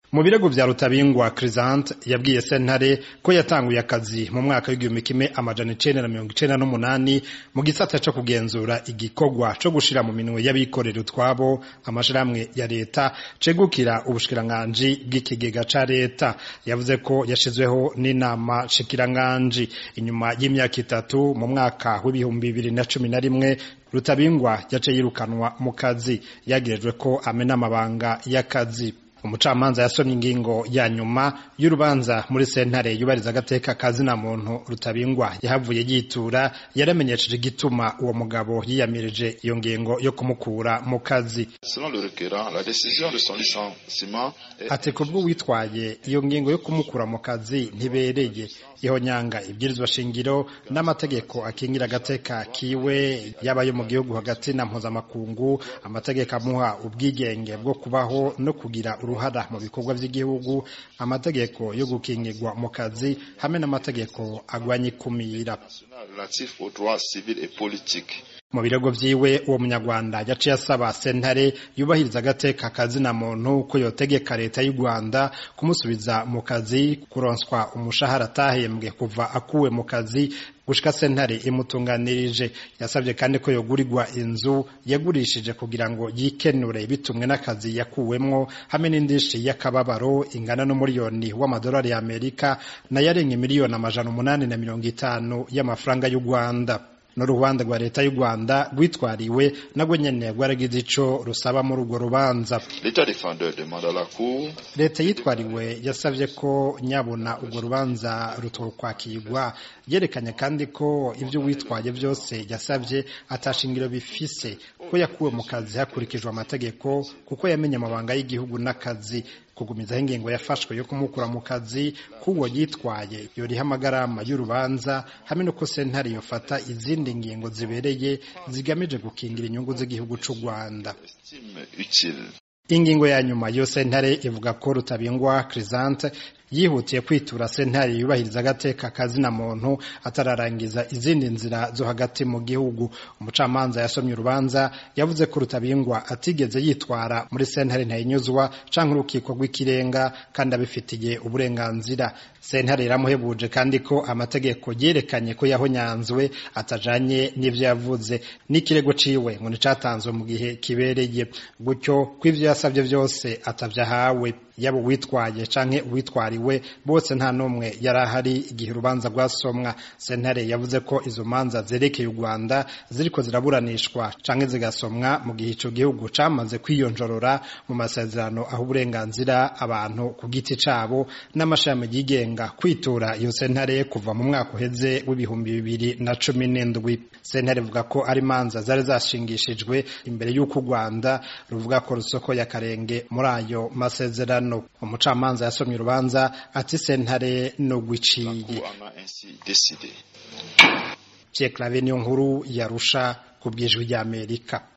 mu birego vya rutabingwa crisante yabwiye sentare ko yatanguye akazi mu mwaka w'igihumbi kimwe amajana icenda na mirongo icenda n'umunani mu gisata co kugenzura igikorwa co gushira mu minwe y'abikorera utwabo amashirahamwe ya leta cegukira ubushikiranganji bw'ikigega ca leta yavuze ko yashizweho n'inama shikiranganji inyuma y'imyaka itatu mu mwaka w'ibihumbi bibiri na cumi na rimwe rutabingwa yace yirukanwa mu kazi yagirijwe ko amena amabanga y'akazi umucamanza yasomye ingingo ya nyuma y'urubanza muri sentare yubariza agateka kazina muntu rutabingwa yahavuye yitura yaramenyesheje igituma uwo mugabo yiyamirije iyo ngingo yo kumukura mu kazi ati kubwo witwaye iyo ngingo yo kumukura mu kazi ntibereye ihonyanga ibwirizwa shingiro n'amategeko akingira agateka kiwe yaba yo mu gihugu hagati na mpuzamakungu amategeko amuha ubwigenge bwo kubaho no kugira uruhara mu bikorwa by'igihugu amategeko yo gukingirwa mu kazi hamwe n'amategeko agwanya ikumira mu birego vyiwe uwo munyarwanda yaciye asaba sentare yubahiriza agateka kazina muntu ko yotegeka leta y'u Rwanda kumusubiza mu kazi kuronswa umushahara atahembwe kuva akuwe mu kazi gushika sentare imutunganirije yasabye kandi ko yogurirwa inzu yagurishije kugira ngo yikenure bitumwe n'akazi yakuwemwo hamwe n'indishi y'akababaro ingana n'umuriyoni w'amadolari y'Amerika nayo arenga miliyoni amajana umunani na mirongo itanu y'amafaranga y'u Rwanda n'urubanza rwa leta y'u Rwanda rwitwariwe nagwe nyene rwaragize ico rusaba muri urwo rubanza leta yitwariwe yasavye ko nyabona urwo rubanza rutokwakirwa yerekanye kandi ko ivyo witwaye vyose yasavye atashingiro bifise ko yakuwe mu kazi hakurikijwe amategeko kuko yamenye amabanga y'igihugu n'akazi kugumizaho ingingo yafashwe yo kumukura mu kazi k'uwo yitwaye yoriha amagarama y'urubanza hamwe no ko sentare yofata izindi ngingo zibereye zigamije gukingira inyungu z'igihugu c'u Rwanda ingingo ya nyuma yo sentare ivuga ko rutabingwa Crisante yihutiye kwitura sentare yubahiriza agateka kazina muntu atararangiza izindi nzira zo hagati mu gihugu umucamanza yasomye urubanza yavuze ko rutabingwa atigeze yitwara muri sentare ntayinyuzwa canke urukiko rw'ikirenga kandi abifitiye uburenganzira sentare iramuhebuje kandi ko amategeko yerekanye ko yahonyanzwe atajanye n'ivyo yavuze n'ikirego ciwe ngo nicatanzwe mu gihe kibereye gutyo ko ivyo yasavye vyose atavyahawe yaba uwitwaye canke uwitwariwe bose nta n'umwe yari ahari igihe urubanza rwasomwa sentare yavuze ko izo manza zerekeye u rwanda ziriko ziraburanishwa canke zigasomwa mu gihe ico gihugu camaze kwiyonjorora mu masezerano aho uburenganzira abantu ku giti cabo n'amashami yigenga kwitura iyo sentare kuva mu mwaka uheze w'ibihumbi bibiri na cumi n'indwi sentare ivuga ko ari manza zari zashingishijwe imbere y'uko u rwanda ruvuga ko rusoko y'akarenge muri ayo masezerano umucamanza yasomye urubanza ati sentare nugwiciye Pierre Claver niyo nkuru yarusha ku bwijwi ry'Amerika